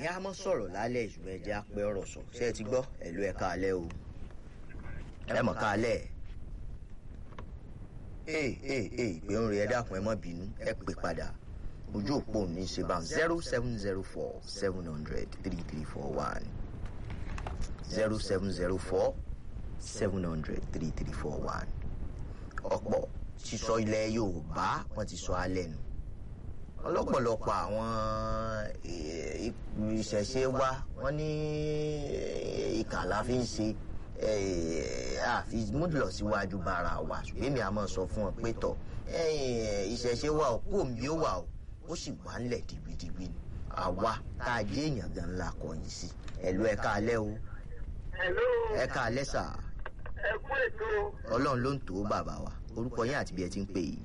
ní a mọ́ sọ̀rọ̀ lálẹ́ ìṣùgbọ́n ẹ jẹ́ apẹ́ ọ̀rọ̀ sọ ṣé ẹ ti gbọ́ ẹ̀lú ẹ̀ káalẹ́ o ẹ mọ̀ káalẹ́ ee ee ee ìpè ń rí ẹ dákun ẹ mọ́ bínú ẹ pè padà ojú òpó ní ṣe bá zero seven zero four seven hundred three three four one zero seven zero four seven hundred three three four one ọ̀pọ̀ sísọ ilẹ̀ Yorùbá wọ́n ti sọ alẹ́ nu ọlọ́pọ̀lọpọ̀ àwọn ìṣẹ̀ṣe wa wọ́n ní ìkà la fi ń ṣe àfi múlò síwájú bára wa ṣùgbọ́n èmi àmọ́ sọ fún ọ pé tọ̀ ìṣẹ̀ṣe wa ò kó mi ó wà ó ó sì wà ńlẹ̀ dìgbìdìgbì ni àwa tá a jẹ́ èèyàn gan ńlá kọ̀yìn sí ẹ̀lú ẹ̀ka alẹ́ o ẹ̀ka alẹ́ sà ẹ kú ètò ọlọ́run ló ń tó bàbá wa orúkọ yín àti bí ẹ ti ń pè yìí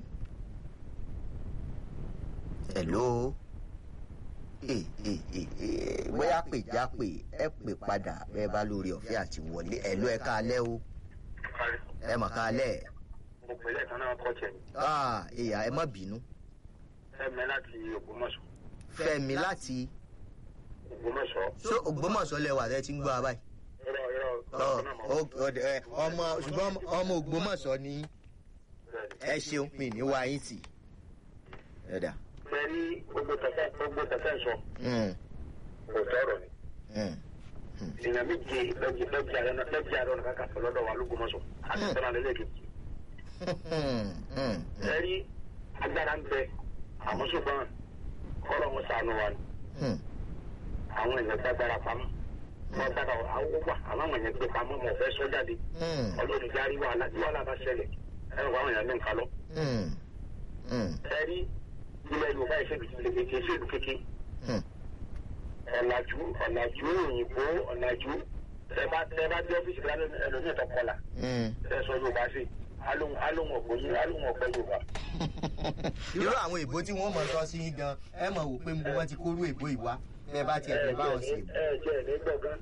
hello ee ee ee bóyá pè já pè ẹ pè padà bẹ́ẹ̀ bá lórí ọ̀fẹ́ àti wọlé hello ẹ káalẹ́ o ẹ mọ̀ káalẹ́ mo pè lẹ́ẹ̀kan náà kọ́ tiẹ̀ ah ìyá ẹ má bínú fẹ́mi láti Ògbómọ̀ṣọ́ Fẹ́mi láti Ògbómọ̀ṣọ́ so Ògbómọ̀ṣọ́ lẹwà tẹ ti ń gbọ́ abáyé irọ́ irọ́ ọ ọ ẹ ọmọ ṣùgbọ́n ọmọ Ògbómọ̀ṣọ́ ni ẹ ṣeun mi ní wá yín tì ẹ dà. bẹ́ẹ̀ni gbogbo tẹ̀sán gbogbo tẹ̀sán sọ Mm, kò tọrọ ni mm, èèyàn méje lọ́jì lọ́jì àrẹ náà lọ́jì àrẹ ọ̀nà kankan sọ lọ́dọ̀ wa lÓgbómọ̀ṣọ́ àti sọ́nà lẹ́lẹ́kejì mm, mm, bẹ́ẹ̀ni agbára ń bẹ àwọn ṣùgbọ́n kọ́lọ̀ wọn sànù wa ni mm. àwọn èèyàn gbàgbára pamọ́ wọn gbàgbà àwọn wà àwọn èèyàn gbé pamọ́ wọn ò fẹ́ sọ jáde Mm, ọlọ́run járí wàhálà tí wàhálà bá ṣẹlẹ̀ ẹ̀rọ àwọn èèyàn ní nǹkan lọ. mm, mm, ẹ̀rí ilẹ̀ yorùbá ìṣèlú ti lè kéke ìṣèlú kéke mm. ọ̀làjú ọ̀làjú òyìnbó ọ̀làjú ẹ bá ẹ bá dé ọ́fíìsì kan ẹlòmíì tó kọlà Mm. ẹ sọ yorùbá sí alóhùn alóhùn ọ̀pọ̀ yín alóhùn ọ̀pọ̀ yorùbá. irú àwọn èbó tí wọ́n mọ̀ sọ sí yín gan ẹ mọ̀ wò pé mo wọ́n ti kóró èbó ìwá bẹ́ẹ̀ bá tiẹ̀ fẹ́ báwọn ṣe. ẹ jẹ́ ẹ̀ ní gbọ̀ngàn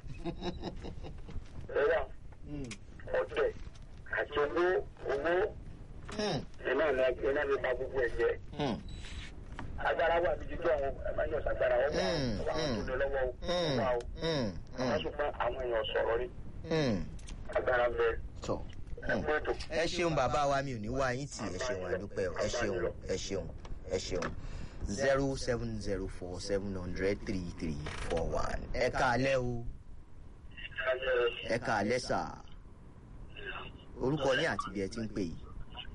ẹ wà ọ̀tẹ̀ àti owó owó Mm, iná ní iná ní ba gbogbo ẹ̀ jẹ́ mm, agbára wà níbi tí àwọn ẹ̀ máa ń yọ̀ sàgbára wọn wà Mm, wà mm, tó lé lọ́wọ́ o mm, wà o mm, àwọn mm, ṣùgbọ́n àwọn èèyàn sọ̀rọ̀ ni mm. agbára ń bẹ tọ ẹ̀kú ètò. ẹ ṣeun bàbá wa mi ò ní wá yín tì ẹ ṣeun àdúpẹ́ o, ẹ ṣeun ẹ ṣeun ẹ ṣeun zero seven zero four seven hundred three three four one ẹ káalẹ́ o ẹ káalẹ́ sà orúkọ yín àti bí ẹ ti ń pè yìí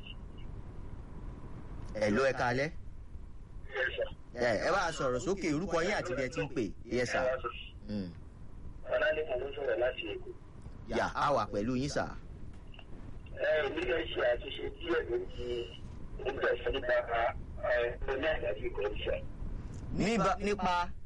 ẹ ló ẹ káalẹ́ ẹ ẹ bá a sọ̀rọ̀ sókè orúkọ yín àti bí ẹ ti ń pè yẹ sà Mm. ọ̀làlẹ́kùn ló sọ̀rọ̀ láti èkó. yà á wà pẹ̀lú yín sà ẹ nílẹ̀ ṣe àtúnṣe díẹ̀ lórí oúnjẹ ìfẹ́ nípa ẹ oní àgbàdì ìkọ̀ọ́sẹ̀. Níba- nípa